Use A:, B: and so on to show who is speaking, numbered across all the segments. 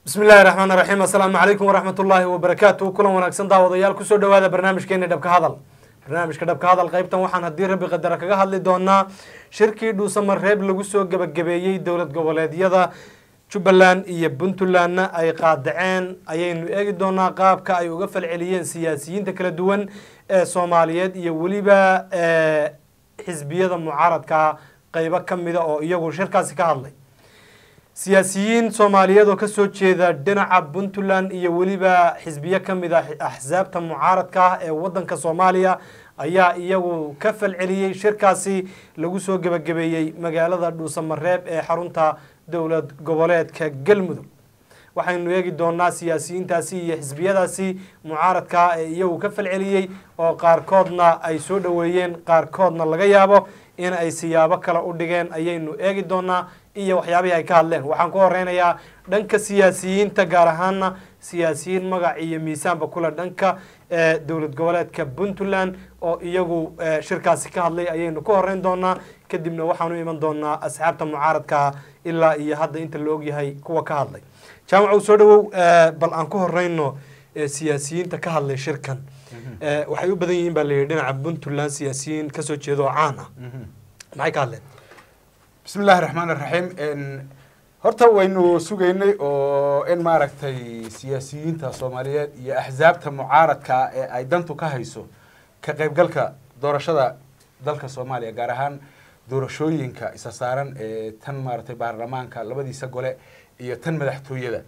A: bismi illaahi raxmaan raxiim assalaamu calaykum waraxmat ullaahi wabarakaatu kulan wanaagsan daawadayaal kusoo dhawaada barnaamijkeeni dhabka hadal barnaamijka dhabka hadal qaybtan waxaan haddii rabbi qadara kaga hadli doonaa shirkii dhuusamareeb lagu soo gebagabeeyey dowlad goboleedyada jubbaland iyo puntlandna ay qaadaceen ayaynu eegi doonaa qaabka ay uga falceliyeen siyaasiyiinta kala duwan ee soomaaliyeed iyo weliba xisbiyada mucaaradka qeybo ka mida oo iyagu shirkaasi ka hadlay siyaasiyiin soomaaliyeed oo kasoo jeeda dhinaca puntland iyo weliba xisbiyo ka mid ah axsaabta mucaaradka ah ee wadanka soomaaliya ayaa iyagu ka falceliyey shirkaasi lagu soo gebagabeeyey magaalada dhuusamareeb ee xarunta dowlad goboleedka galmudug waxaynu eegi doonaa siyaasiyiintaasi iyo xisbiyadaasi mucaaradka ee iyagu ka falceliyey oo qaarkoodna ay soo dhoweeyeen qaarkoodna laga yaabo in ay siyaabo kale u dhigeen ayaynu eegi doonaa iyo waxyaabihii ay ka hadleen waxaan ku horeynayaa dhanka siyaasiyiinta gaar ahaana siyaasiyiin magac iyo miisaanba kule dhanka dowlad goboleedka puntland oo iyagu shirkaasi ka hadlay ayaynu ku horeyn doonaa kadibna waxaan u iman doonaa asxaabta mucaaradka ilaa iyo hadda inta la ogyahay kuwa ka hadlay jaamacow soo dhawow bal aan ku horeyno siyaasiyiinta ka hadlay shirkan waxay u badan yihiin baa layidhi dhinaca puntland siyaasiyiin kasoo jeeda oo caan ah maxay ka hadleen
B: bismi illaahi raxmaan iraxiim horta waynu sugaynay oo in maaragtay siyaasiyiinta soomaaliyeed iyo axsaabta mucaaradka ee ay dantu ka hayso ka qaybgalka doorashada dalka soomaaliya gaar ahaan doorashooyinka isa saaran ee tan maaragtay baarlamaanka labadiisa gole iyo tan madaxtooyada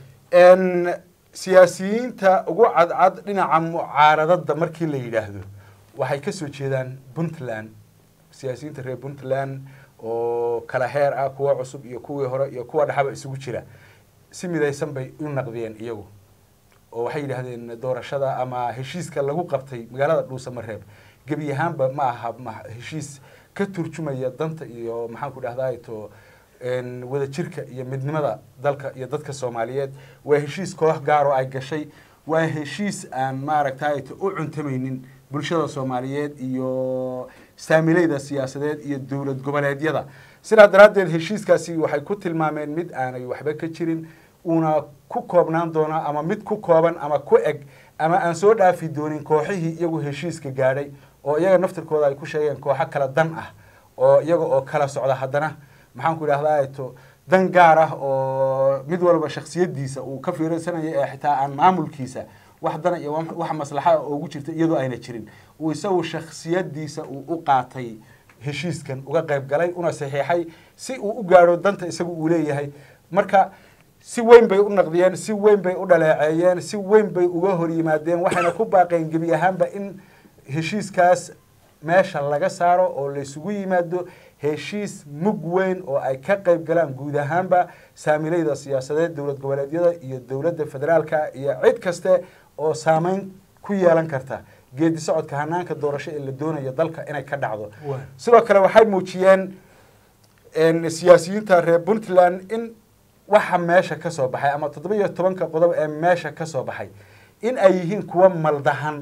B: siyaasiyiinta ugu cadcad dhinaca mucaaradada markii la yidhaahdo waxay kasoo jeedaan puntland siyaasiyiinta reer puntland oo kala heer ah kuwa cusub iyo kuwii hore iyo kuwa dhexaba isugu jira si midaysan bay u naqdiyeen iyagu oo waxay yidhaahdeen doorashada ama heshiiska lagu qabtay magaalada dhuusamareeb gebi ahaanba ma aha heshiis ka turjumaya danta iyo maxaan ku dhahday to wadajirka iyo midnimada dalka iyo dadka soomaaliyeed waa heshiis koox gaar oo ay gashay waa heshiis aan maaragtay u cuntamaynin bulshada soomaaliyeed iyo saamileyda siyaasadeed iyo dowlad goboleedyada sidaa daraaddeed heshiiskaasi waxay ku tilmaameen mid aanay waxba ka jirin uuna ku koobnaan doona ama mid ku kooban ama ku eg ama aan soo dhaafi doonin kooxihii iyagu heshiiska gaadhay oo iyaga naftirkooda ay ku sheegeen kooxo kala dan ah oo iyaga oo kala socda haddana maxaan ku idhahdaa to dan gaar ah oo mid walba shaksiyadiisa uu ka fiirsanaya ee xitaa aan maamulkiisa wax dana iyo wax maslaxa ugu jirta iyadoo ayna jirin uu isagu shaksiyadiisa uu u qaatay heshiiskan uga qayb galay una saxiixay si uu u gaadho danta isagu uu leeyahay marka si weyn bay u naqdiyeen si weyn bay u dhaleeceeyeen si weyn bay uga hor yimaadeen waxayna ku baaqeen gebi ahaanba in heshiiskaas meesha laga saaro oo laysugu yimaado heshiis mug weyn oo ay ka qayb galaan guud ahaanba saamileyda siyaasadeed dowlad goboleedyada iyo dowladda federaalka iyo cid kaste oo saameyn ku yeelan karta geedi socodka hanaanka doorasho ee la doonayo dalka inay ka dhacdo sidoo kale waxay muujiyeen siyaasiyiinta reer puntland in waxa meesha ka soo baxay ama toddoba iyo tobanka qodob ee meesha ka soo baxay in ay yihiin kuwa maldahan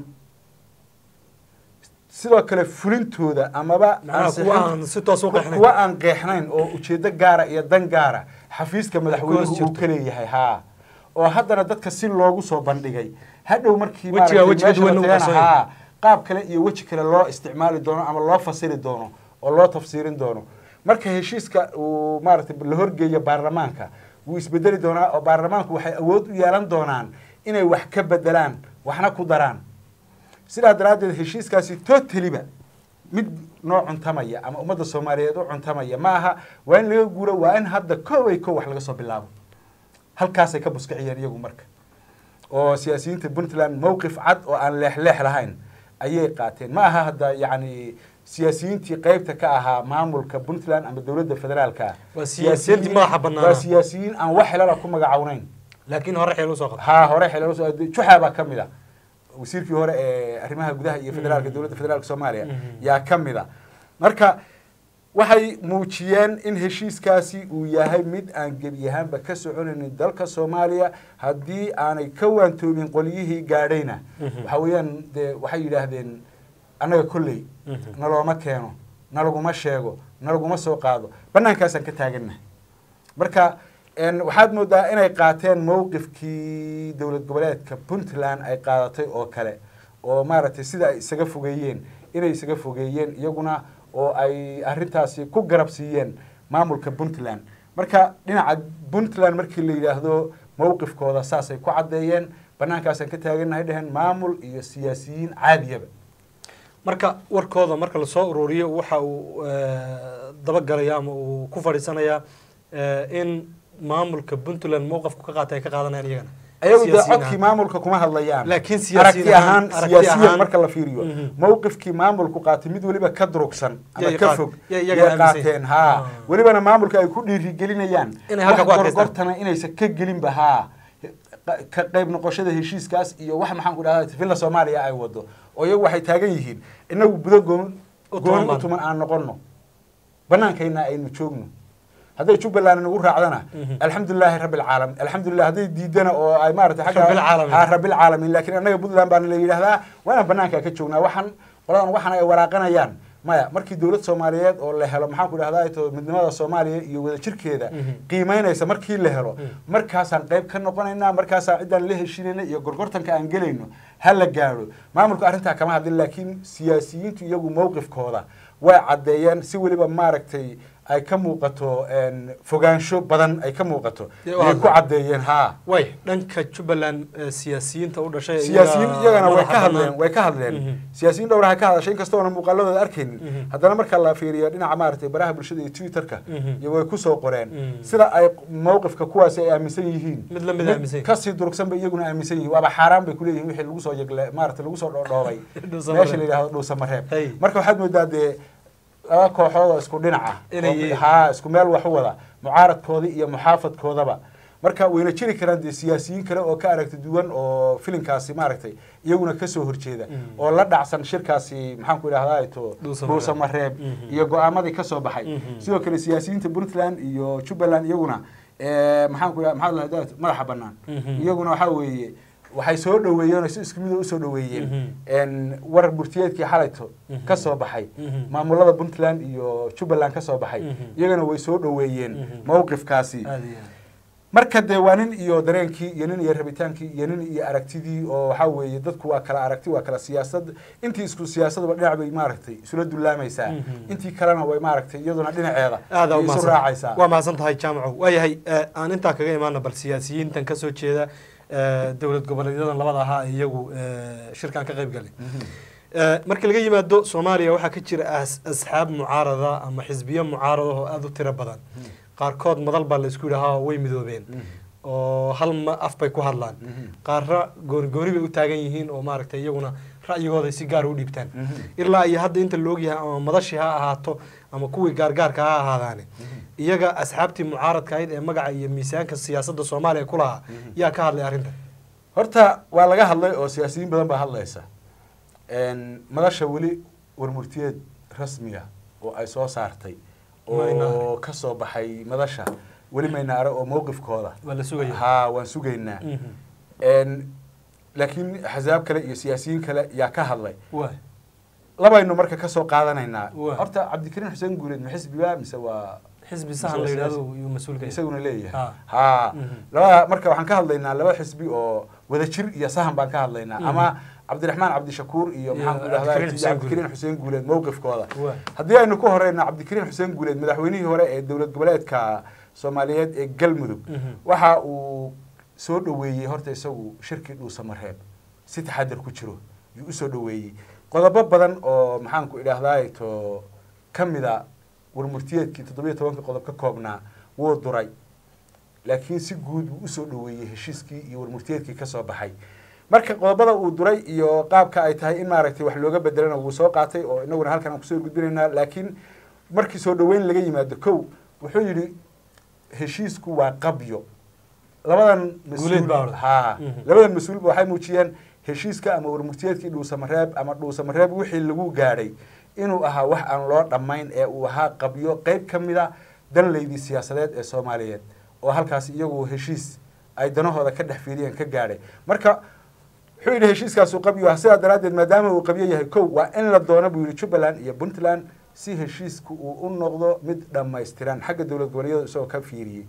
B: sidoo kale fulintooda amaba kuwa aan qeexnayn oo ujeedo gaara iyo dan gaara xafiiska madaxweynuhu uu ka leeyahay haa oo haddana dadka si loogu soo bandhigay hadhow markii ha qaab kale iyo weji kale loo isticmaali doono ama loo fasiri doono oo loo tafsiirin doono marka heshiiska uu maaragtay la horgeeyo baarlamaanka wuu isbedeli doonaa oo baarlamaanku waxay awood u yeelan doonaan inay wax ka bedelaan waxna ku daraan sidaa daraaddeed heshiiskaasi totaliba mid noo cuntamaya ama ummadda soomaaliyeed u cuntamaya ma aha waa in laga guuro waa in hadda kooway kow wax laga soo bilaabo halkaasay ka buskiciyeen iyagu marka oo siyaasiyiinta puntland mowqif cad oo aan leexleex lahayn ayay qaateen ma aha hadda yacni siyaasiyiintii qeybta ka ahaa maamulka puntland ama dowladda federaalka
A: waa siyaasiyiintii madaxa bannaan
B: waa siyaasiyiin aan wax xilala ku magacawnayn
A: laakiin hore xeel usoo qabta
B: ha hore xilal usoo juxa baa ka mid a wasiirkii hore ee arrimaha gudaha iyo federaalka dowladda federaalka soomaaliya yaa ka mid a marka waxay muujiyeen in heshiiskaasi uu yahay mid aan gebi ahaanba ka soconaynin dalka soomaaliya haddii aanay ka waantoomin qolyihii gaadhayna waxa weeyaan dee waxay yidhaahdeen annaga kolley nalooma keeno nalaguma sheego nalaguma soo qaado bannaankaasaan ka taagannahay marka En waxaad moodaa inay qaateen mowqifkii dowlad goboleedka puntland ay qaadatay oo kale oo maaragtay sida ay isaga fogeeyeen inay isaga fogeeyeen iyaguna oo ay arrintaasi ku garab siiyeen maamulka puntland marka dhinaca puntland markii la yidhaahdo mowqifkooda saasay ku caddeeyeen banaankaasaan ka taagannahay dheheen maamul iyo siyaasiyiin caadiyaba
A: marka warkooda marka lasoo ururiyo waxa uu eh, dabagalaya ama uu ku fadhiisanayaa eh, in maamulka puntland mowqafku ka qaatay ay ka qaadanayaan iyagana
B: ayagu dee
A: Siyaasiyiin
B: codkii
A: ahaan.
B: maamulka kuma hadlayaan
A: Laakiin siyaasiyiin
B: aragti ahaan
A: ahaan- aragti
B: siyaasiyan
A: ahaan-
B: marka la fiiriyo
A: Mhm.
B: mowqifkii maamulku qaatay mid weliba ka durugsan ama
A: Yay
B: ka
A: qaat-
B: fog
A: yay-
B: yay
A: iyaga aaminsan
B: qaateen
A: yihiin.
B: haa
A: Ah.
B: welibana maamulka ay ku dhiirigelinayaan
A: Inay halka ku
B: wax
A: adkaystaan.
B: gorgortana inaysan ka gelinba haa ka qayb noqoshada heshiiskaas iyo wax maxaan ku dhahdaa villa soomaaliya ay wado oo iyagu waxay taagan yihiin inagu budo goon
A: U tuman
B: gooni u
A: baan.
B: tuman aan noqono banaankayna aynu joogno hadday jubbaland nagu raacdana
A: Mhm.
B: alxamdulilaahi rabbi alcaalamiin alxamdulilah hadday diidana oo ay maaragtay xagga
A: Rabbilcaalamiin.
B: ha rabbilcaalamiin laakiin annaga puntland baana la yidhaahdaa waa inaan banaanka ka joognaa waxaan qoladan waxaan ay waraaqanayaan maya markii dowlad soomaaliyeed oo la helo maxaan ku dhahdaa to midnimada soomaaliya iyo wadajirkeeda
A: Mhm.
B: qiimeynaysa markii la helo
A: Mhm.
B: markaasaan qayb ka noqonaynaa markaasaan ciddaan la heshinayna iyo gorgortanka aan gelayno ha la gaadho maamulku arrintaa kama hadlin laakiin siyaasiyiintu iyagu mowqifkooda way caddeeyeen si weliba maaragtay ay ka muuqato en, fogaansho badan ay ka muuqato
A: Dee u
B: ayay ku
A: hadleen.
B: caddeeyeen haa
A: way dhanka jubbaland eh, siyaasiyiinta u dhashay
B: siyaasiyiin
A: iyaga
B: iyagana way
A: madaxa
B: ka hadleen
A: bannaan.
B: way ka hadleen
A: Mhm.
B: siyaasiyiin dhowraha ka hadashay inkastoona muuqaaladooda arkaynin
A: Mhm.
B: haddana marka la fiiriyo dhinaca maaragtay baraha bulshada iyo twitterka
A: Mhm.
B: iyo way kusoo qoreen
A: Mhm.
B: sida ay mowqifka kuwaasi ay aaminsan yihiin
A: Mid la mid aaminsan yihiin.
B: kasii durugsan bay iyaguna aaminsan yihiin waaba xaaraan bay kuleeyihin wixii lagu soo yegle maaragtay lagu soo dhoodhoobay
A: Dhuusamareeb.
B: meesha la yidhahdo dhuusamareeb
A: Hey.
B: marka waxaad moodaa dee laba kooxood oo isku dhinaca
A: Inay yihiin.
B: haa isku meel wax u wada mucaaradkoodii iyo muxaafadkoodaba marka wayna jiri karaan dee siyaasiyiin kale oo ka aragti duwan oo filinkaasi maaragtay iyaguna kasoo horjeeda
A: Mhm.
B: oo la dhacsan shirkaasi maxaan ku idhahdaa to
A: Dhuusamareeb.
B: dhuusamareeb
A: Mhm.
B: iyo go-aamadii kasoo baxay
A: Mhm.
B: sidoo kale siyaasiyiinta puntland iyo jubbaland iyaguna eh, maxaan ku idhahdaa maxaa la dhahdaa madaxa bannaan
A: Mhm.
B: iyaguna waxaa weeye waxay soo dhoweeyeen oo si isku mid usoo dhoweeyeen
A: Mhm.
B: en war burtiyeedkii xalayto
A: Mhm.
B: ka soo baxay
A: Mhm.
B: maamulada puntland iyo jubbaland ka soo baxay
A: Mhm.
B: iyagana way soo dhoweeyeen
A: Mhm.
B: mowqifkaasi
A: Aad iyo aad.
B: marka dee waa nin iyo dareenkii iyo nin iyo rabitaankii iyo nin iyo aragtidii oo waxaa weeye dadku waa kala aragti waa kala siyaasad intii isku siyaasadaba dhinac bay maaragtay isula dulaamaysaa
A: Mhm.
B: intii kalena way maaragtay iyaduna dhinaceeda
A: aada
B: ay isu raacaysaa
A: waa mahadsan tahay jaamaco waayahay eh, aan intaa kaga imaana bal siyaasiyiintan kasoo jeeda eh, dowlad goboleedyadan labada ahaa ee iyagu eh, shirkan ka qayb galay
B: Mhm.
A: Eh, marka laga yimaado soomaaliya waxaa ka jira as- asxaab mucaarada ama xisbiyo mucaarada oo aada u tiro badan qaarkood madal baa laysku yidhahaa way midoobeen
B: Mhm.
A: oo hal ma af bay ku hadlaan
B: Mhm.
A: qaarra gooni gooni bay u taagan yihiin oo maaragtay iyaguna ra'yigooda si gaar u dhiibtaan
B: Mhm.
A: ilaa iyo hadda inta la ogyahay ama madashii ha ahaato ama kuwii gaargaarka ha ahaadaane iyaga asxaabtii mucaaradka ahayd ee magaca iyo miisaanka siyaasadda soomaaliya ku lahaa yaa ka hadlay arrintan
B: horta waa laga hadlay oo siyaasiyiin badan baa hadlaysa En, madasha weli warmurtiyeed rasmiga oo ay soo saartay
A: Mayna
B: oo
A: arag.
B: ka soo baxay madasha weli mayna arag oo mowqifkooda
A: waa la sugaya
B: haa waan sugaynaa
A: Mhm.
B: En, laakiin axsaab kale iyo siyaasiyiin kale yaa ka hadlay
A: waa
B: labaynu marka kasoo qaadanaynaa
A: Waa.
B: horta cabdikariin xuseen guuleed ma xisbiba mise waa
A: xisbi sahan la yidhahdo iyuu mas-uulka yahay.
B: isaguna leeyahay
A: Ha.
B: ha
A: Mhm.
B: labada marka waxaan ka hadlaynaa laba xisbi oo wadajir iyo sahan baan ka hadlaynaa
A: Mhm.
B: ama cabdiraxmaan cabdishakuur iyo
A: Iyo
B: maxaan ku
A: Cabdikariin
B: idhahdaa
A: Xuseen
B: cabdikariin xuseen guuleed mowqifkooda
A: Waa.
B: haddii aynu ku horeyna cabdikariin xuseen guuleed madaxweynihii hore ee dowlad goboleedka soomaaliyeed ee galmudug
A: Mhm.
B: waxa uu soo dhoweeyey horta isagu shirkii dhuusamareeb si taxadar ku jiro yuu usoo dhoweeyey qodobo badan oo maxaan ku idhahdaa to ka mida warmurtiyeedkii toddobiyo tobanka qodob ka koobnaa wuu duray laakiin si guud wuu usoo dhoweeyey heshiiskii iyo warmurtiyeedkii ka soo baxay marka qodobada uu duray iyo qaabka ay tahay in maaragtay wax looga bedelana wuu soo qaatay oo inaguna halkan aan kusoo gudbinaynaa laakiin markii soo dhoweyn laga yimaado kow wuxuu yidhi heshiisku waa qabyo labadan
A: Guuleed baa
B: mas-uul
A: orday.
B: haa
A: Mhm.
B: labadan mas-uulba waxay muujiyeen heshiiska ama warmurtiyeedkii dhuusamareeb ama dhuusamareeb wixii lagu gaadhay inuu ahaa wax aan loo dhammayn ee uu ahaa qabyo qeyb ka mida danleydii siyaasadeed ee soomaaliyeed oo halkaas iyagu heshiis ay danahooda ka dhex fiiriyeen ka gaadhay marka wuxuu yidhi heshiiskaasu qabyo ah sidaa daraaddeed maadaama uu qabyo yahay kow waa in la doono buu yidhi jubbaland iyo puntland si heshiisku uu u noqdo mid dhammaystiran xagga dowlad goboleedyada isagoo ka fiiriyey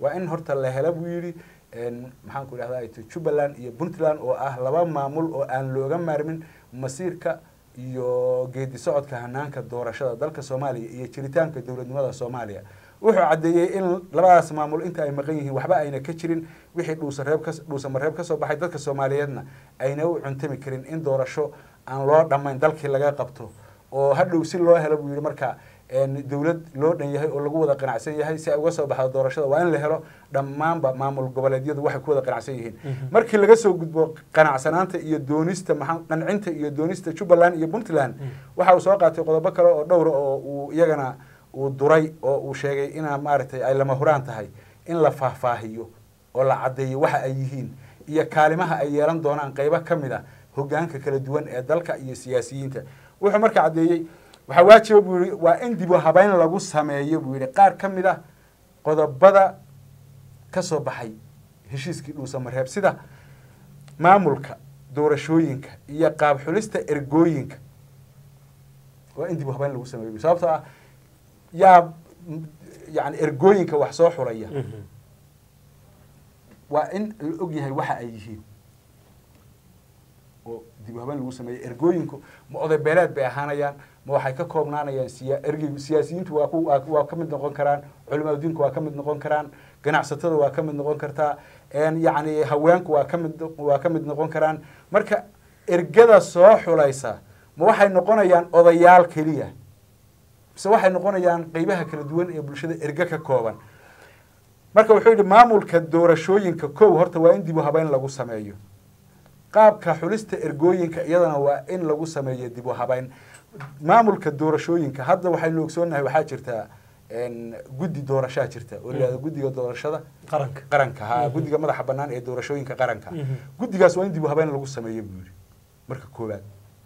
B: waa in horta la hela buu yidhi maxaan ku idhahda jubbaland iyo puntland oo ah laba maamul oo aan looga maarmin masiirka iyo geedi socodka hanaanka doorashada dalka soomaaliya iyo jiritaanka dowladnimada soomaaliya wuxuu caddeeyey in labadaas maamul inta ay maqan yihiin waxba ayna ka jirin wixii dhuusareeb ka dhuusamareeb ka soo baxay dadka soomaaliyeedna ayna u cuntami karin in doorasho aan loo dhammayn dalkii laga qabto oo hadhow si loo helo buu yidhi marka dowlad loo dhan yahay oo lagu wada qanacsan yahay si ay uga soo baxdo doorashada waa in la helo dhammaanba maamul goboleedyadu waxay ku wada qanacsan yihiin markii laga soo gudbo qanacsanaanta iyo doonista maxaa qancinta iyo doonista jubbaland iyo puntland waxa uu soo qaatay qodobo kale oo dhowra oo uu iyagana uu duray oo uu sheegay inaa maaragtay ay lama huraan tahay in la faahfaahiyo oo la caddeeyo waxa ay yihiin iyo kaalimaha ay yeelan doonaan qeybo ka mid a hogaanka kala duwan ee dalka iyo siyaasiyiinta wuxuu marka caddeeyey waxaa waajiba buu yihi waa in dib u habeyn lagu sameeyo buu yihi qaar ka mid ah qodobada ka soo baxay heshiiskii dhuusamareeb sida maamulka doorashooyinka iyo qaab xulista ergooyinka waa in dib u habeyn lagu sameeyo sababtoo ah yaa yani ergooyinka wax soo xulaya waa in la og yahay waxa ay yihiin oo dib u habeyn lagu sameeyo ergooyinku ma oday beeleed bay ahaanayaan ma waxay ka koobnaanayaan siya ergeygu siyaasiyiintu waa ku waa ka mid noqon karaan culimaa diinku waa ka mid noqon karaan ganacsatada waa ka mid noqon kartaa yacni haweenku waa ka mid waa ka mid noqon karaan marka ergada soo xulaysa ma waxay noqonayaan odayaal keliya mise waxay noqonayaan qeybaha kala duwan ee bulshada erge ka kooban marka wuxuu yidhi maamulka doorashooyinka kow horta waa in dib u habeyn lagu sameeyo qaabka xulista ergooyinka iyadana waa in lagu sameeyo dib u habeyn maamulka doorashooyinka hadda waxaynu ogsoonnahay waxaa jirtaa guddi doorashaa jirta oo layihahdo guddiga doorashada
A: qaranka
B: qaranka ha guddiga madaxa bannaan ee doorashooyinka qaranka guddigaas waa in dib u habeyn lagu sameeyo buu yidhi marka koowaad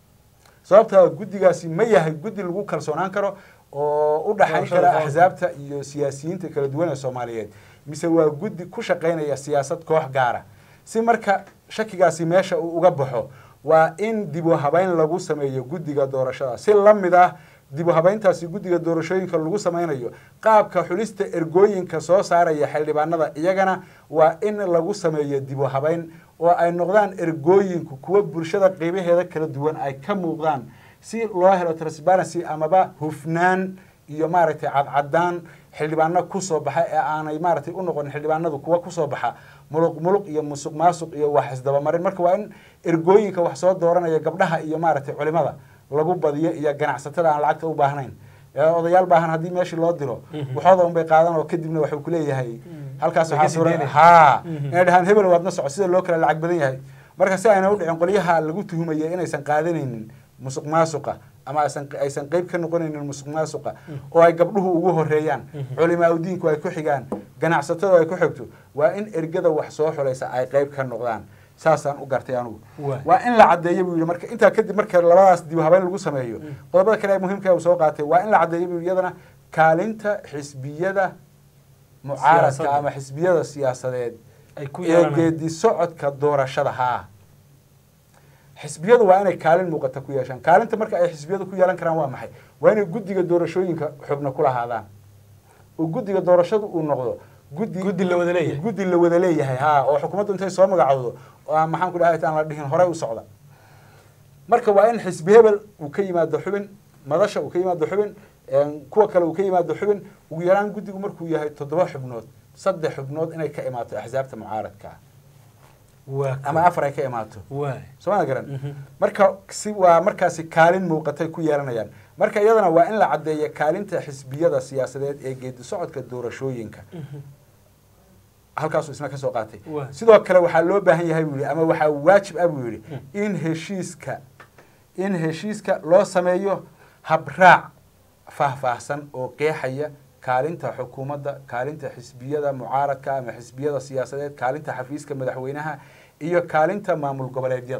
B: sababtaa guddigaasi ma yahay guddi lagu kalsoonaan karo oo u dhaxayn kara axsaabta iyo siyaasiyiinta kala duwan ee soomaaliyeed mise waa guddi ku shaqaynaya siyaasad koox gaara si marka shakigaasi meesha uu uga baxo waa in dib u habeyn lagu sameeyo guddiga doorashada si la mid ah dib u habeyntaasi guddiga doorashooyinka lagu sameynayo qaabka xulista ergooyinka soo saaraya xildhibaanada iyagana waa in lagu sameeyo dib u habeyn oo ay noqdaan ergooyinku kuwa bulshada qeybaheeda kala duwan ay ka muuqdaan si loo helo transparency amaba hufnaan iyo maaragtay cadcadaan xildhibaano kusoo baxa ee aanay maaragtay u noqonin xildhibaanadu kuwa kusoo baxa muluq muluq iyo musuq maasuq iyo wax isdabamarin marka waa in ergooyinka wax soo dooranaya gabdhaha iyo maaragtay culimada lagu badiyo iyo ganacsatada aan lacagta u baahnayn odayaal baahan haddii meeshii loo diro waxooda un bay qaadan oo kadibna waxuu kuleeyahay halkaas waxaa suura ha inay dhahaan hebel waadna soco sida loo kala lacag badan yahay marka si ayna u dhicin qolyaha lagu tuhumaya inaysan qaadanaynin musuq maasuqa ama aysan aysan qeyb ka noqonaynin musuq maasuqa oo ay gabdhuhu ugu horeeyaan culimaa udiinku ay ku xigaan ganacsatada ay ku xigto waa in ergada wax soo xulaysa ay qeyb ka noqdaan saasaan u gartay anugu waa in la caddeeyo buu yihi marka intaa kadib marka labadaas dib habeyn lagu sameeyo qodobada kale ee muhiimka uu soo qaatay waa in la caddeeyo buu iyadana kaalinta xisbiyada mucaaradka ama xisbiyada siyaasadeed ee geedi socodka doorashada haa xisbiyadu waa inay kaalin muuqata ku yeeshaan kaalinta marka ay xisbiyadu ku yeelan karaan waa maxay waa inay guddiga doorashooyinka xubno ku lahaadaan oo guddiga doorashadu uu noqdo guddi
A: guddi la wada leeyahay
B: guddi la wada leeyahay ha oo xukuumaddu intay soo magacowdo oo maxaan ku dhahay aan la dhihin horey u socda marka waa in xisbi hebel uu ka yimaado xubin madasha uu ka yimaado xubin kuwa kale uu ka yimaado xubin ugu yaraan guddigu markuu yahay toddoba xubnood saddex xubnood inay ka imaato axsaabta mucaaradka ama afar ay ka imaato sooma garan marka si waa markaasi kaalin muuqatay ku yeelanayaan marka iyadana waa in la caddeeya kaalinta xisbiyada siyaasadeed ee geedi socodka doorashooyinka halkaasuu isna ka soo qaatay sidoo kale waxaa loo baahan yahay buu yihi ama waxaa waajib ah buu yihi in heshiiska in heshiiska loo sameeyo habraac faahfaahsan oo qeexaya kaalinta xukuumadda kaalinta xisbiyada mucaaradka ama xisbiyada siyaasadeed kaalinta xafiiska madaxweynaha iyo kaalinta maamul goboleedyada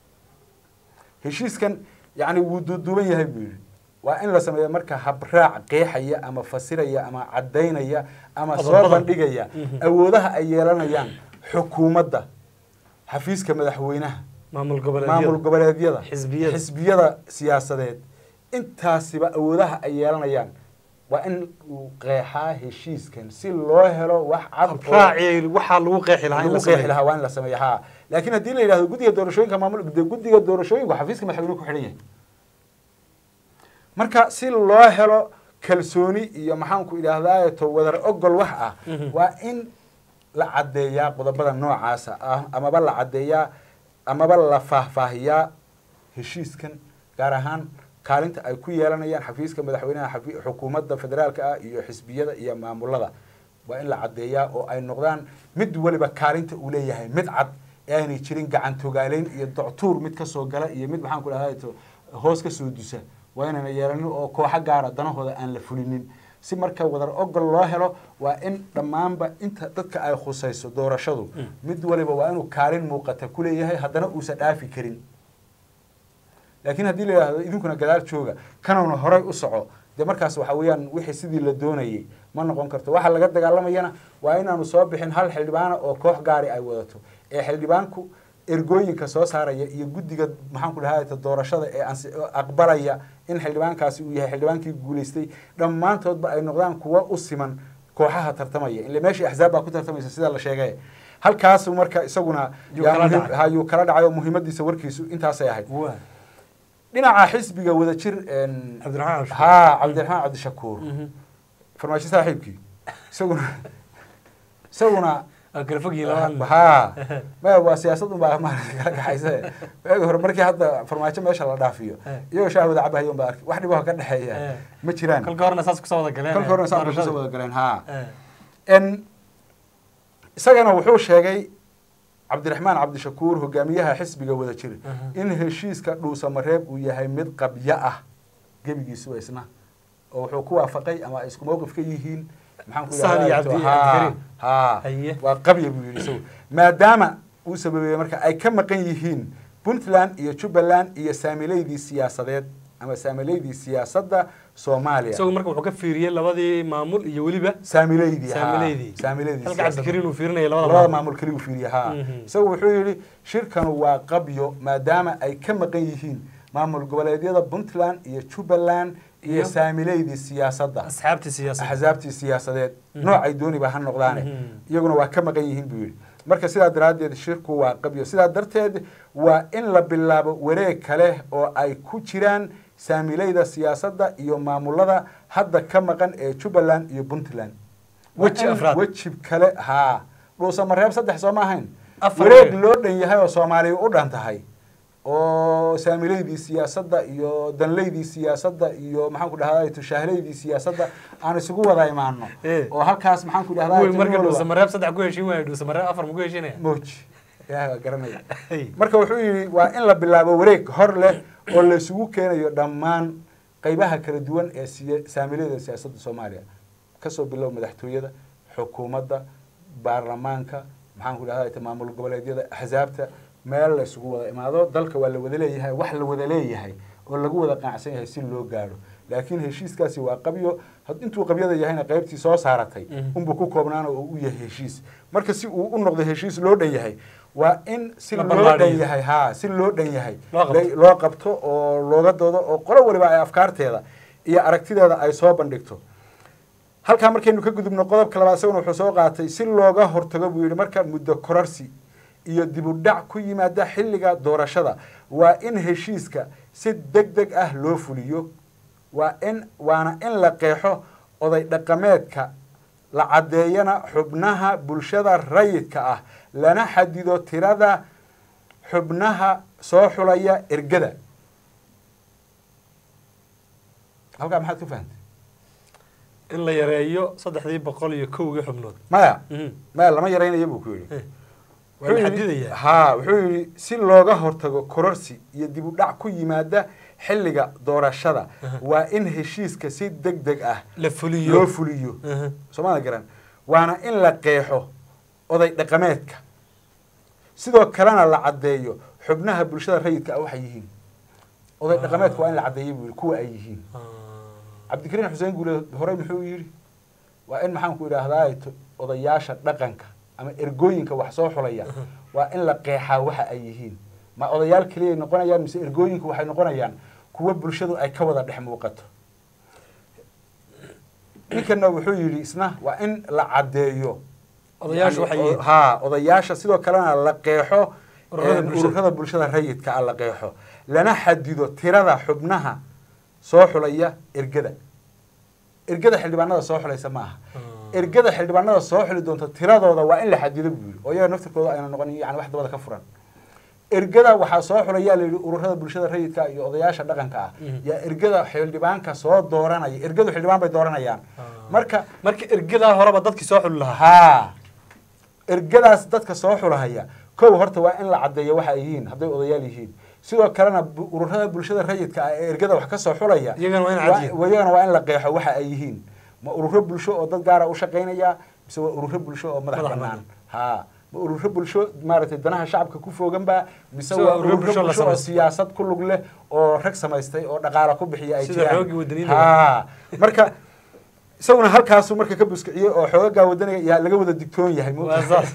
B: heshiiskan yani wuu duuduuban yahay buu yihi waa in la sameeyo marka habraac qeexaya ama fasiraya ama caddaynaya ama soo bandhigaya awoodaha ay yeelanayaan xukuumadda xafiiska madaxweynaha maamul goboleedyada xisbiyada siyaasadeed intaasiba awoodaha ay yeelanayaan waa in uu qeexaa heshiiskan si loo helo wax cad oo-
A: raaci waxaa lagu qeexi lahaa in la
B: lagu qeexi
A: sameeyo
B: lahaa waa in la sameeyo ha laakiin haddii la yidhahdo guddiga doorashooyinka maamul de guddiga doorashooyinku xafiiska madaxweynuhu ku xidhan yahay marka si loo helo kalsooni iyo maxaanku idhaahdaa to wadar ogol wax ah
A: Mhm.
B: waa in la caddeeyaa qodobada noocaasa ah amaba la caddeeyaa amaba la faahfaahiyaa heshiiskan gaar ahaan kaalinta ay ku yeelanayaan xafiiska madaxweynaha xafi- xukuumadda federaalka ah iyo xisbiyada iyo maamulada waa in la caddeeyaa oo ay noqdaan mid waliba kaalinta uu leeyahay mid cad ee aanay jirin gacan togaaleyn iyo doctuur mid kasoo gala iyo mid maxaan ku dhahdaa to hoos kasoo dusa waa inayna yeelanin oo kooxo gaara danahooda aan la fulinin si marka wadar ogol loo helo waa in dhammaanba inta dadka ay khusayso doorashadu mid waliba waa inuu kaalin muuqata ku leeyahay haddana uusan dhaafi karin laakiin haddii la yidhahdo idinkuna gadaal jooga kanuna horay u soco dee markaas waxa weeyaan wixii sidii la doonayay ma noqon karto waxa laga dagaalamayana waa inaanu soo bixin hal xildhibaana oo koox gaari ay wadato ee xildhibaanku ergooyinka soo saaraya iyo guddiga maxaan ku dhahaa doorashada ee ansi- oo aqbalaya in xildhibaankaasi uu yahay xildhibaankii guulaystay dhammaantoodba ay noqdaan kuwa u siman kooxaha tartamaya ile meeshii axzaab baa ku tartamaysa sida la sheegay halkaasu marka isaguna
A: Yuu
B: yaa
A: kala
B: muhiim-
A: dhacay.
B: ha, yuu kala dhacay oo muhiimadiisa warkiisu intaasay ahayd
A: waa
B: dhinaca xisbiga wadajir een,
A: cabdiraxmaan cashur
B: haa cabdiraxmaan cabdishakuur
A: Mhm.
B: farmaajo saaxiibkii isaguna isaguna
A: waa kala fogyihin labada
B: haa maya waa siyaasad unbaa maarata kala kaxaysa waagi hore markii hadda farmaajo meesha la dhaafiyo
A: Eh.
B: iyagoo shaah wada cabahayo unbaa arki wax dhibaho ka dhexeeya
A: Eh.
B: ma jiraan
A: kolka horena saas kusoo wada galeen
B: kolka horena saa
A: doorashada.
B: kusoo wada galeen haa
A: Eh.
B: n isagana wuxuu sheegay cabdiraxmaan cabdishakuur hogaamiyaha xisbiga wadajir
A: Mhm.
B: in heshiiska dhuusamareeb uu yahay mid qabyo ah gebigiisuba isna oo wuxuu ku waafaqay ama ay isku mowqif ka yihiin maxaan ku
A: Sahal iyo
B: idhahdaa
A: Cabdi-
B: haa,
A: Cabdikariim.
B: haa
A: Haye.
B: waa qabya buu yidhi isagu maadaama uu sababeeyey marka ay ka maqan yihiin puntland iyo jubbaland iyo saamileydii siyaasadeed ama saamileydii siyaasadda soomaaliya
A: isagu marka wuxuu ka fiiriyey labadii maamul iyo weliba
B: saamileydii haa,
A: saamileydii
B: saamileydii
A: halka
B: siyaasadda.
A: cabdikariin uu fiirinaya labada
B: labada
A: maamul
B: maamul keliya u fiiriya haa
A: Mhm.
B: isagu wuxuu yidhi shirkanu waa qabyo maadaama ay ka maqan yihiin maamul goboleedyada puntland iyo jubbaland iyo
A: Iyo?
B: saamileydii siyaasadda
A: asxaabtii siyaasadda
B: axsaabtii siyaasadeed
A: Mhm.
B: noocay dooniba ha noqdaane
A: Mhm.
B: iyaguna waa ka maqan yihiin buu yidhi marka sidaa daraaddeed shirku waa qabyo sidaa darteed waa in la bilaabo wareeg kale oo ay ku jiraan saamileyda siyaasadda iyo maamulada hadda ka maqan ee jubbaland iyo puntland Waa
A: Weji
B: in
A: afraad.
B: weji kale haa dhuusamareeb saddex soo ma ahayn
A: Afar
B: wareeg
A: weeg.
B: loo dhan yahay oo soomaaliya u dhan tahay oo saamileydii siyaasadda iyo danleydii siyaasadda iyo maxaan ku dhahdaa tushaahileydii siyaasadda aan isugu wada imaano
A: Eh.
B: oo halkaas maxaan ku dhahdaa
A: kuwii marka
B: tirmidooda-
A: dhuusamareeb saddex ku heshiin waayo dhuusamareeb afar ma ku heshiinaya
B: moj yaa waa garanaya
A: Hey.
B: marka wuxuu yidhi waa in la bilaabo wareeg hor leh oo la isugu keenayo dhammaan qaybaha kala duwan ee siya- saamileyda siyaasadda soomaaliya kasoo bilow madaxtooyada xukuumadda baarlamaanka maxaan ku dhahdaa maamul goboleedyada axsaabta meel la isugu wada imaado dalka waa la wada leeyahay wax la wada leeyahay oo lagu wada qanacsan yahay si loo gaadho laakiin heshiiskaasi waa qabyo had- intuu qabyada yahayna qaybtii soo saaratay
A: Mhm.
B: unbuu ku koobnaana oo u yahay heshiis marka si uu u noqdo heshiis loo dhan yahay waa in si
A: La
B: loo
A: ballaadhiyo.
B: dhan yahay haa si loo dhan yahay
A: Loo qabto.
B: la- loo qabto oo looga doodo oo qolo waliba ay afkaarteeda iyo aragtideeda ay soo bandhigto halkaa markaynu ka gudubno qodobka labaad isaguna wuxuu soo qaatay si looga hortago buu yidhi marka muddo korarsi iyo dib u dhac ku yimaada xilliga doorashada waa in heshiiska si deg deg ah loo fuliyo waa in waana in la qeexo oday dhaqameedka la caddeeyana xubnaha bulshada rayidka ah lana xadido tirada xubnaha soo xulaya ergada halkaa maxaad ku fahantay
A: in la yareeyo saddexdii boqol iyo kowgii xubnood
B: maya
A: Mhm.
B: maya lama yaraynayo buu ku yidhi
A: Eh. waa
B: Wuxuu
A: la
B: yidhi-
A: xadidayaa
B: haa wuxuu yidhi si looga hortago kororsi iyo dib u dhac ku yimaada xilliga doorashada
A: Aha.
B: waa in heshiiska si deg deg ah
A: la fuliyo
B: loo fuliyo
A: Mhm.
B: soomada garan waana in la qeexo oday dhaqameedka sidoo kalena la caddeeyo xubnaha bulshada rayidka ah waxay yihiin oday dhaqameedka waa in la caddeeyo buu yidhi kuwa ay yihiin
A: Ah.
B: cabdikariin xuseen guule horey muxuu yidhi waa in maxaan ku idhaahdaa to- odayaasha dhaqanka ama ergooyinka wax soo xulaya waa in la qeexaa waxa ay yihiin ma odayaal keliyay noqonayaan mise ergooyinku waxay noqonayaan kuwa bulshadu ay ka wada dhex muuqato ninkana wuxuu yidhi isna waa in la caddeeyo
A: odayaashu waxay
B: Yani,
A: yihiin
B: o- haa odayaasha sidoo kalena la qeexo
A: Ururada
B: een,
A: bulshada.
B: ururada bulshada rayidka ah la qeexo lana xadido tirada xubnaha soo xulaya ergada ergada xildhibaanada soo xulaysa ma aha
A: Ah.
B: ergada xildhibaanada soo xuli doonta tiradooda waa in la xadido buu yidhi oo iyaga naftirkooda ayna noqon yani wax dabada ka furan ergada waxaa soo xulaya la yidhi ururada bulshada rayidka iyo odayaasha dhaqanka ah
A: Mhm.
B: yaa ergada xildhibaanka soo dooranaya ergadu xildhibaan bay dooranayaan
A: Ah.
B: marka
A: marka ergadaa horeba dadkii soo xuli lahaa
B: haa ergadaas dadka soo xulahaya kow horta waa in la caddeeyo waxa ay yihiin hadday odayaal yihiin sidoo kalena bu- ururada bulshada rayidka ah ee ergada wax ka soo xulaya
A: Iyagana waa in
B: waa-
A: caddeeyo.
B: iyagana waa in la qeexo waxa ay yihiin ma ururo bulsho oo dad gaara u shaqaynaya mise waa ururo bulsho oo madax
A: Madax
B: bannaan
A: bannaan.
B: haa ma ururo bulsho maaragtay danaha shacabka ku fooganba mise
A: Mise
B: waa
A: waa ururo
B: ururo
A: bulsho la
B: bulsho oo
A: samaystay.
B: siyaasad ku lug leh oo rag samaystay oo dhaqaala ku bixiya ay
A: Sida
B: jiraan
A: xoogii wadaniyiinta.
B: haa marka isaguna halkaasuu marka ka buskiciyey oo xoogagaa wadaniga yaa laga wada digtoon yahay
A: waa
B: moogtahay?
A: saas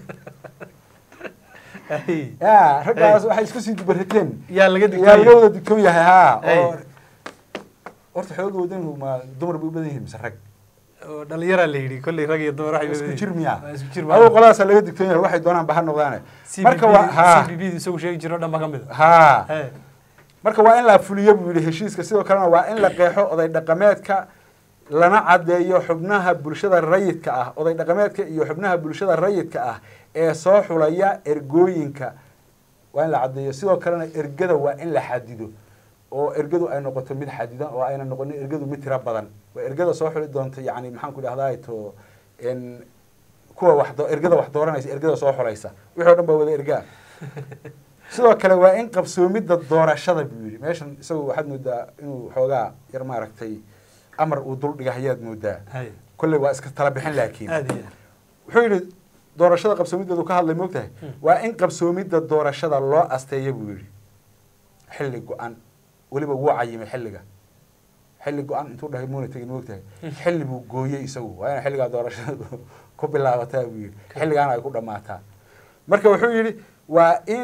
A: Ay.
B: ya raggaas waxay isku sii dubarateen
A: yaa laga
B: yaa
A: digtay
B: laga wada digtoon yahay haa
A: Ay.
B: oo horta xooga wadanigu ma dumar bay u badan yihiin mise rag
A: oo dhalinyaraa la yidhi kolley rag iyo dumar waxay
B: isku
A: leeyihiin.
B: jir miya
A: Waa isku jir
B: adigu qoladaasa laga digtoon yahay waxay doonaan ba ha noqdaane marka waa haa
A: CBB isagu sheegi jiro dhan ba ka mid
B: haa
A: ah
B: marka waa in la fuliyo buu yidhi heshiiska sidoo kalena waa in la qeexo oday dhaqameedka lana caddeeyo xubnaha bulshada rayidka ah oday dhaqameedka iyo xubnaha bulshada rayidka ah ee soo xulaya ergooyinka waa in la caddeeyo sidoo kalena ergada waa in la xadido oo ergadu ay noqoto mid xadidan oo ayna noqonin ergadu mid tiro badan waa ergada soo xuli doonta yani maxaan ku dhahdaa to n kuwa wax do- ergada wax dooranaysa ergada soo xulaysa wixii o dhan baa wada ergaa sidoo kale waa in qabsoomidda doorashada buu yidhi meeshan isagu waxaad moodaa inuu xoogaa yar maaragtay amar uu dul dhiga hayaad moodaa
A: hay
B: kolley waa iska tala bixin laakiin
A: aad iyo aad
B: wuxuu yidhi doorashada qabsoomideedu ka hadlay moogtahay
A: Hmm.
B: waa in qabsoomidda doorashada loo asteeya buu yidhi xilli go-an weliba wuu cayimay xilliga xilli go-an intuu dhahay muuna tegin moogtahay xilli buu gooyey isagu waa ina xilligaa doorashada ku bilaabataa buu yidhi xilligaana ay ku dhammaataa marka wuxuu yidhi waa in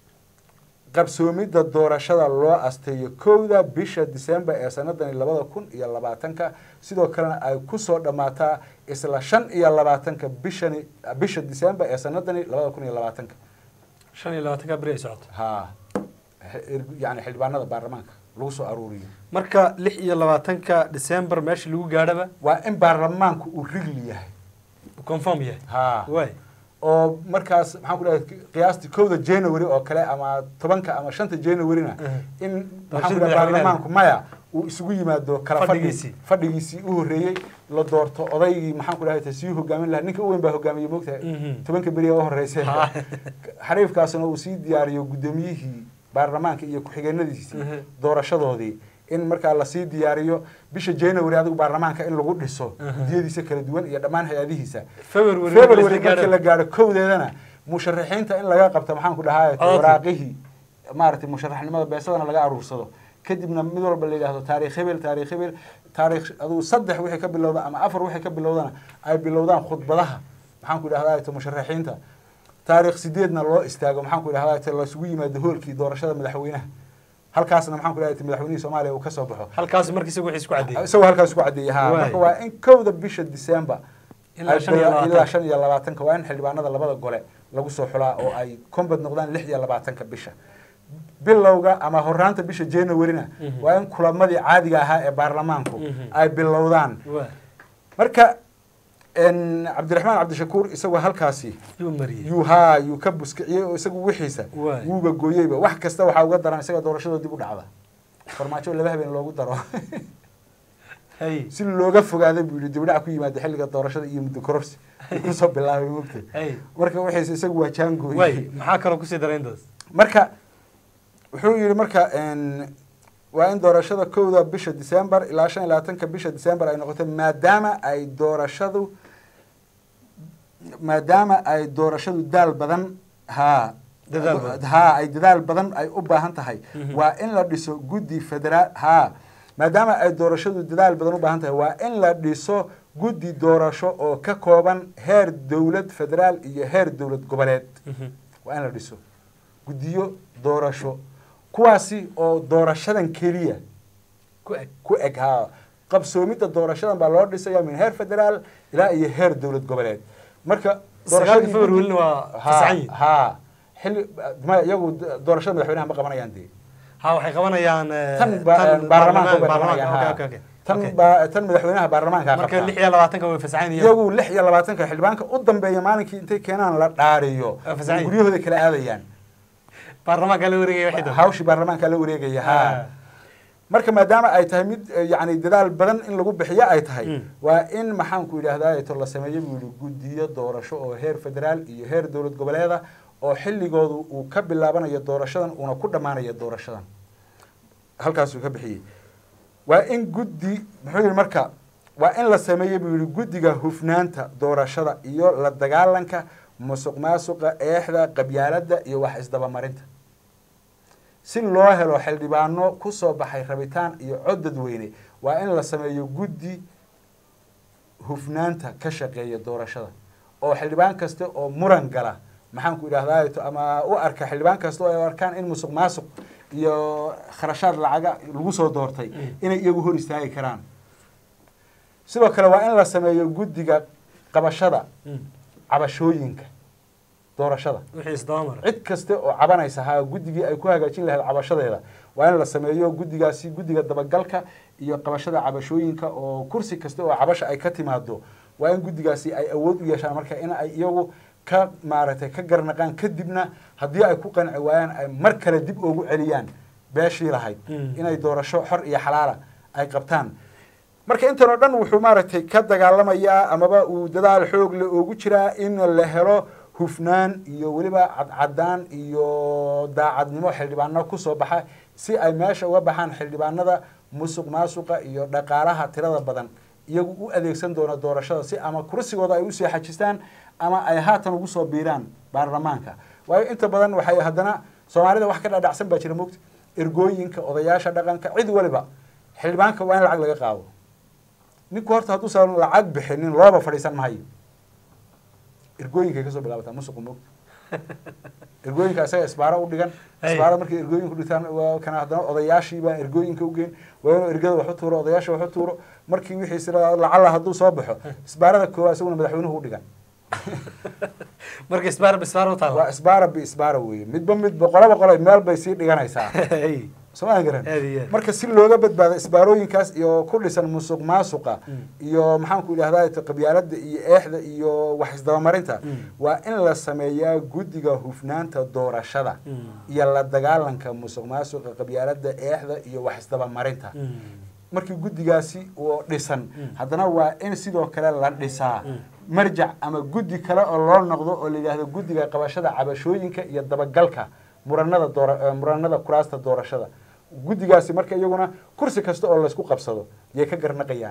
B: qabsoomidda doorashada loo asteeyo kowda bisha disembar ee sanadani labada kun iyo labaatanka sidoo kalena ay kusoo dhammaataa isla shan iyo labaatanka bishani bisha disembar ee sanadani labada kun iyo labaatanka
A: shan iyo labaatanka beri ay socoto
B: ha yani xildhibaanada baarlamaanka lagu soo aruuriyo
A: marka lix iyo labaatanka december meesha lagu gaadhaba
B: waa in baarlamaanku uu rigli yahay
A: confirm yahay
B: ha
A: waay
B: oo markaas maxaan ku dhahay qiyaastii kowda january oo kale ama tobanka ama shanta januaryna
A: Mhm.
B: in
A: Doorashada
B: maxaan ku dhahay
A: madaxweynaha.
B: baarlamaanku maya uu isugu yimaado kala
A: Fadhigiisii.
B: fadhi fadhigiisii u horreeyey la doorto odaygii maxaan ku dhahay sii hogaamin lahaa ninka u weyn baa hogaamiyey moogtahay
A: Mhm.
B: tobanka beriya u horreysay
A: Ha.
B: xariifkaasuna uu sii diyaariyo guddoomiyihii baarlamaanka iyo ku-xigeenadiisii
A: Mhm.
B: doorashadoodii in markaa lasii diyaariyo bisha january adigu baarlamaanka in lagu dhiso
A: Mhm.
B: guddiyadiisa kala duwan iyo dhammaan hay-adihiisa
A: february
B: february
A: markii la
B: markii la
A: gaadho
B: gaadho kowdeedana musharaxiinta in laga qabto maxaan ku dhahaa
A: Codadkii.
B: waraaqihii maaragtay musharaxnimada beesadana laga aruursado kadibna mid walba la yidhaahdo taariikh hebel taariikh hebel taariikh adigu saddex wixii ka bilowda ama afar wixii ka bilowdana ay bilowdaan khudbadaha maxaan ku dhahdaa to musharaxiinta taariikh sideedna loo istaago maxaan ku dhahdaa to lasugu yimaado hoolkii doorashada madaxweynaha halkaasna maxaan ku dhahdaa madaxweynihii soomaaliya uu ka soo baxo
A: halkaas markii isagu wixii isku caddeeyay
B: isagoo halkaas ku caddeeyay ha
A: Waay.
B: marka waa in kowda bisha december
A: Ilaa
B: ay
A: shan iyo
B: bila-
A: labaatanka.
B: ilaa shan iyo labaatanka waa in xildhibaanada labada gole lagu soo xulaa oo ay kombad noqdaan lix iyo labaatanka bisha bilowga ama horaanta bisha januaryna
A: Mhm.
B: waa in kulamadii caadiga ahaa ee baarlamaanku
A: Mhm.
B: ay bilowdaan
A: waay
B: marka n cabdiraxmaan cabdishakuur isagoo halkaasi
A: yuu mariyey
B: yuu haa yuu ka buskiciyey oo isagu wixiisa
A: Waay.
B: wuuba gooyeyba wax kasta waxaa uga daran isaga doorashada dib u dhacda farmaajo laba habeen loogu daro
A: hay
B: si looga fogaada buu yihi dibdhac ku yimaada xilliga doorashada iyo muddo kororsi uu kusoo bilaabay mogta
A: hay
B: marka wixiisa isagu waa jaangooy
A: waay maxaa kaloo kusii daray intaas
B: marka wuxuu yihi marka n waa in doorashada kowda bisha december ilaa shan iyo labaatanka bisha december ay noqoto maadaama ay doorashadu maadaama ay doorashadu daal badan haa
A: Dadaal badan.
B: haa ay dadaal badan ay u baahan tahay
A: Mhm.
B: waa in la dhiso guddi federaal haa maadaama ay doorashadu dadaal badan u baahan tahay waa in la dhiso guddi doorasho oo ka kooban heer dowlad federaal iyo heer dowlad goboleed waa in la dhiso guddiyo doorasho kuwaasi oo doorashadan keliya
A: ku eg
B: ku eg haa qabsoomidda doorashadan baa loo dhisaya min heer federaal ilaa iyo heer dowlad goboleed marka
A: sagaalka
B: doorashadii
A: february
B: guddi-
A: welina waa
B: ha
A: fasaxan yihin
B: ha xilli maya iyagu doorashada madaxweynaha ma qabanayaan dee
A: ha waxay qabanayaan eh,
B: tan ba- baarlamaanka bay
A: baarlamaanka
B: qabanayaan
A: okay,
B: ha.
A: okay, okay.
B: tan
A: Okay.
B: ba- tan madaxweynaha baarlamaanka
A: marka
B: qabta
A: lix iyo labaatanka way fasaxan yihiin
B: iyagu lix iyo labaatanka xildhibaanka u dambeeya maalinkii intay keenaan la dhaariyo
A: Waa fasaxan yihiin.
B: guryahooda kala aadayaan
A: baarlamaanka la wareegaya waxay doontaa
B: hawshii baarlamaanka la wareegaya
A: Ah.
B: ha marka maadaama ay tahay mid eh, yacni dadaal badan in lagu bixiyo ay tahay
A: Mm.
B: waa in maxaanku yidhahdaa to la sameeyo buu yihi guddiyo doorasho oo heer federaal iyo heer dowlad goboleeda oo xilligoodu uu ka bilaabanayo doorashadan uuna ku dhammaanayo doorashadan halkaasuu ka bixiyey waa in guddi muxuu yihi marka waa in la sameeyo buu yihi guddiga hufnaanta doorashada iyo la dagaalanka musuq maasuqa eexda qabyaaladda iyo wax isdabamarinta si loo helo xildhibaano ku soo baxay rabitaan iyo cod dadweyne waa in la sameeyo guddi hufnaanta ka shaqeeya doorashada oo xildhibaan kasta oo muran gala maxaanku idhahdaa to ama u arka xildhibaan kasta oo ay arkaan in musuq maasuq iyo kharashaad lacaga lagu soo doortay inay iyagu hor istaagi karaan sidoo kale waa in la sameeyo guddiga qabashada
A: Mm.
B: cabashooyinka doorashada
A: wixii isdaba mara
B: cid kasta oo cabanaysa ha guddigii ay ku hagaajin lahayd cabashadeeda waa in la sameeyo guddigaasi guddiga dabagalka iyo qabashada cabashooyinka oo kursi kasta oo cabasha ay ka timaado waa in guddigaasi ay awood u yeeshaan marka in ay iyagu ka maaragtay ka garnaqaan kadibna haddii ay ku qanci waayaan ay mar kale dib ugu celiyaan beeshii lahayd
A: Mm.
B: inay doorasho xor iyo xalaala ay qabtaan marka intan oo dhan wuxuu maaragtay ka dagaalamayaa amaba uu dadaal xoog le ugu jiraa in la helo hufnaan iyo weliba cadcadaan iyo daacadnimo xildhibaano kusoo baxa si ay meesha uga baxaan xildhibaanada musuq maasuqa iyo dhaqaalaha tirada badan iyagu u adeegsan doona doorashada si ama kursigooda ay usii xajistaan ama ay haatan ugu soo biiraan baarlamaanka waayo inta badan waxay haddana soomaalida wax ka dhadhacsan baa jira mogta ergooyinka odayaasha dhaqanka cid waliba xildhibaanka waa in lacag laga qaado ninku horta hadduusan lacag bixinin looba fadhiisan mahayo ergooyinkay kasoo bilaabataa musuqu mogta ergooyinka isaga isbaaro u dhigan
A: Hey.
B: isbaarada markay ergooyinku dhigtaan waa kana haddana odayaashii baa ergooyinka u geyn waa inuu ergada wax u tuuro odayaasha wax u tuuro markii wixii sida lacala hadduu soo baxo isbaarada koowaad isaguna madaxweynuhu u dhigan
A: marka isbaar bisbaar u
B: waa
A: taala
B: isbaara bi isbaara weeye midba mid boqolo boqolo meel bay sii dhiganaysaa sooma garan
A: Aad iyo aad.
B: marka si looga badbaado isbaarooyinkaas iyo ku dhisan musuq maasuqa iyo maxaanku idhahdaa qabyaalada iyo eexda iyo wax isdabamarinta
A: Mm.
B: waa in la sameeyaa guddiga hufnaanta doorashada iyo la dagaalanka musuq maasuqa qabyaalada eexda iyo wax isdabamarinta markii guddigaasi uu dhisan
A: Mm.
B: haddana waa in sidoo kale la dhisaa
A: Mm.
B: marjac ama guddi kale oo loo noqdo oo la yidhaahdo guddiga qabashada cabashooyinka iyo dabagalka muranada doora eh, muranada kuraasta doorashada guddigaasi marka iyaguna kursi kasta oo laysku qabsado yay ka garnaqayaan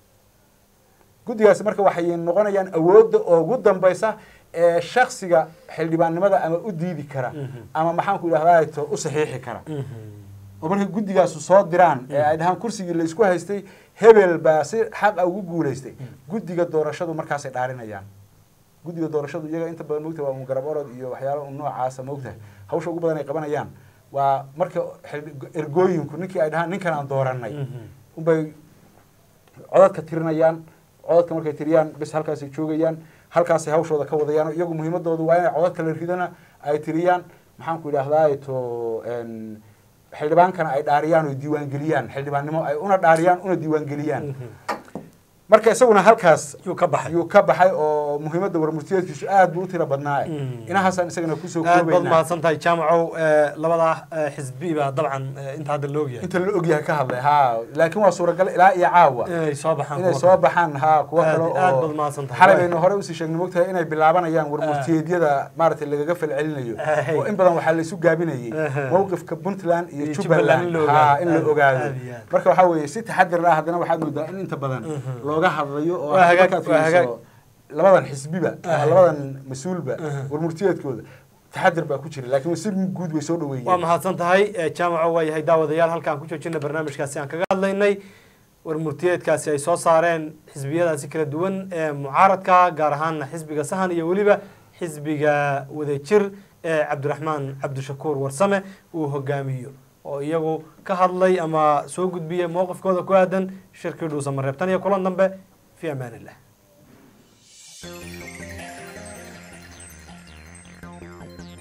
B: guddigaasi marka waxay noqonayaan awoodda ugu dambaysa ee shaksiga xildhibaannimada ama u diidi kara
A: Mhm.
B: ama maxaanku idhahdaa to u saxiixi kara oo markay guddigaasu soo diraan ee ay dhahaan kursigii la isku haystay hebel baa si xaqa ugu guulaystay guddiga doorashadu markaasay dhaarinayaan guddiga doorashadu iyaga inta badan mogtahay waa un garab orod iyo waxyaalo un noocaasa mogtahay hawsha ugu badan ay qabanayaan waa marka xildhi- ergooyinku ninkii ay dhahaan ninkan aan dooranay unbay codadka tirinayaan codadka markay tiriyaan bis halkaasay joogayaan halkaasay hawshooda ka wadayaan iyagu muhiimadoodu waa inay codadka la ridana ay tiriyaan maxaanku idhahdaa to n xildhibaankana ay dhaariyaan oo diiwaangeliyaan xildhibaannimo ay una dhaariyaan una diiwaangeliyaan marka isaguna halkaas
A: yuu ka baxay
B: yuu ka baxay oo muhiimadda warmurtiyeedkiisu aad buu u tiro badnaaye
A: Mm.
B: inahaasaan isagana kusoo
A: aad baad
B: koobaynaa
A: mahadsan tahay jaamacow eh, labadaa eh, xisbi baa dabcan eh, inta hadda la ogyahay
B: inta la ogyahay ka hadlay ha laakiin waa suuragal ilaa iyo caawa
A: inay soo baxaan
B: inay
A: kuwa
B: soo baxaan ha kuwo
A: Aad-
B: kale
A: aad
B: oo
A: baad mahadsan tahay.
B: xalay
A: Waay.
B: baynu hore usii sheegnay mogtahay inay bilaabanayaan warmurtiyeedyada maaragtay lagaga falcelinayo
A: Ahay.
B: oo in badan waxaa la isu gaabinayay
A: Aha.
B: mowqifka puntland iyo
A: Iyo
B: jubbaland
A: Jubbaland in la
B: ha
A: ogaado.
B: in la
A: Aad-
B: ogaado
A: aad iyo aad.
B: marka waxaa weeye si taxadir ah haddana waxaad moodaa in inta badan
A: Mhm.
B: looga hadlayo oo
A: Waa hagaag-
B: markaad
A: waa hagaag.
B: fiiriso labadan xisbiba ama
A: Ahay.
B: labadan mas-uulba
A: Aha.
B: warmurtiyeedkooda taxadir baa ku jira laakiin si guud way soo
A: waa
B: dhaweeyeen
A: mahadsan tahay eh, jaamaco waa yahay daawadayaal halkaan ku joojina barnaamijkaasi aan kaga hadlaynay warmurtiyeedkaasi ay soo saareen xisbiyadaasi kala duwan ee mucaaradka gaar ahaana xisbiga sahan iyo weliba xisbiga wadajir ee cabdiraxmaan cabdishakuur warsame uu hogaamiyo oo iyagu ka hadlay ama soo gudbiyey mowqifkooda ku aadan shirkii dhuusamareeb tan iyo kulan dambe fi amaan illah